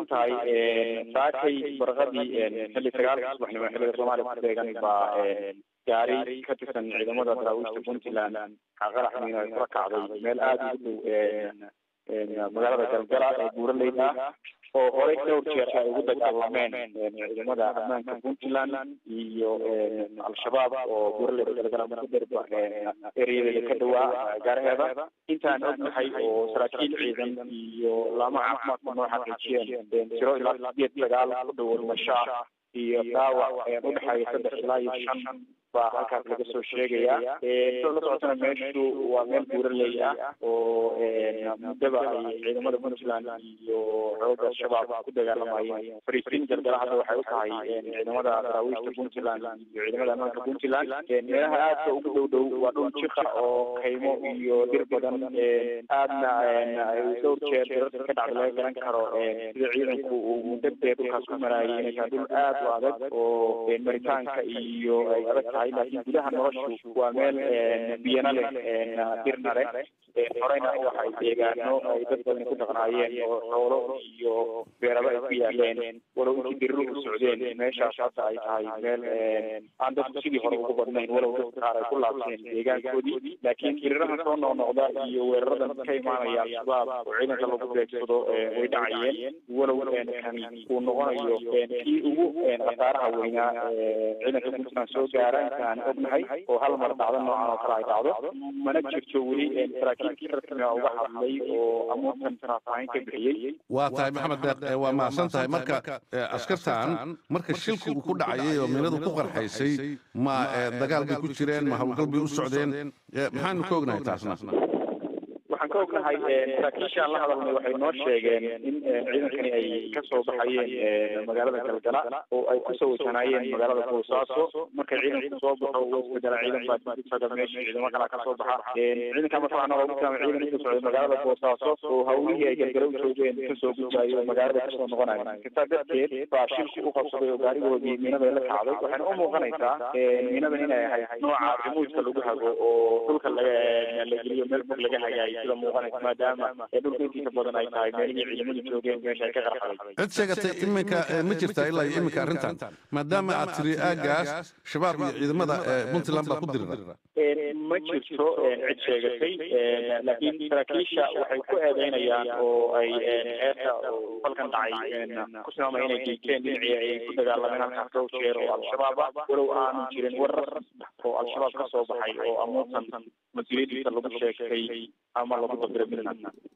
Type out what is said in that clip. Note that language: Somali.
tahay saakay barqadii xilli sagaalka subaxnimo xilliga soomaaliya ku beegan baa gaari ka tirsan ciidamada daraawiishta puntland qarax miino ay kula kacday meel aada ugu dhow magaalada galgala ee buuraleyda ah oo horey dhowr jeer ay ugu dagaalameen ciidamada ammaanka puntland iyo al-shabaab oo buuraleyda galgala mudherba ereyadeeda ka dhawaa gaaraheeda intaan ognahay oo saraakiil ciidan iyo laama caafimaadka noo xaqiijiyeen tiro ilaa sideed dagaal ku dhow dhimasho iyo dhaawac udhexeeya saddex ilaa iyo shan baa halkaas laga soo sheegaya sida la socotana meeshu waa meel buuraley ah oo muddaba ay ciidamada puntland iyo xooga shabaab ku dagaalamayeen fariisiin galgala hadda waxay u tahay ciidamada daraawiishta puntland iyo ciidamada ammaanka puntland meelaha aadka ugu dhow dhow waa dhul jiqa oo kaymo iyo dir badan aadna ay dhowr jeer dirarka ka dhacda laga garan karo sida ciidanku uu muddo dee dhulkaas ku maraayay inay tahay dhul aad u adag oo maritaanka iyo ay adag tahay laakiin gudaha noloshu waa meel biyana leh dirna leh horeyna waxay deegaano ay dad badan ku dhaqnaayeen oo xoolo iyo beeraba ay ku yaaleen walow intii diriru u socdeen meeshaas hadda ay tahay meel aan dadku sidii hore ugu badnayn walow dadka qaar ay ku laabteen deegaankoodii laakiin dirirahan soo noqnoqda iyo weeraradan ka imaanaya al-shabaab oo ciidanka lagu beegsado way dhacayeen walow kani uu noqonayo kii ugu khasaaraha weynaa ciidanka puntland soo gaara intaan ognahay oo hal mar dhacdo noocan oo kale ay dhacdo mana jirto weli saraakiilkii rasmiga uga hadlay oo amuurtan faahfaahin ka bixiyey waa tahay maxamed deeq waa mahadsan tahay marka askartan marka shilku uu ku dhacayay oo miinadu ku qarxaysay ma dagaal bay ku jireen ma howlgal bay u socdeen maxaanu ka ognahay taasna waxaan ka ognahay saraakiishaan la hadalnay waxay noo sheegeen in ciidankani ay kasoo baxayeen magaalada galgala oo ay kusoo wajahnaayeen magaalada boosaaso markay ciidanku soo baxo uu isbedela ciidan baa isaga meesha ciidamo kalaa kasoo baxa ciidanka marka waxaa noogu tilmaamay ciidan inka socday magaalada boosaaso oo hawlihii ay galgala u joogeen kasoo gudbaayo magaalada kasoo noqonayo sitaa darteed baa shilku u qabsaday oo gaarigoodii miinada la kacday waxayna u muuqanaysaa miinadan inay ahayd nooca rimuudka lagu hago oo dhulka laga la geliyo meel fog laga hagaayo sida muuqanaysa maadaama ee dhulka intiisa badan ay tahay meelihii ciidamadu joogeen meesha ay ka qarxaday cid sheegatay iminka ma jirtaa ilaa iyo iminka arrintan maadaama aad tiri aagaas shabaab iyo ciidamada puntland baa ku dirira ma jirto cid sheegatay laakiin saraakiisha waxay ku eedeynayaan oo ay eeta falkan dhacay ku tilmaamay inay geysteen dhinacii ay ku dagaalameen halkaas dhowr jeer oo al-shabaab ah walow aanu jirin warar oo al-shabaab ka soo baxay oo amuurtan mas-uuliyadiisa lagu sheegtay ama lagu dabira midna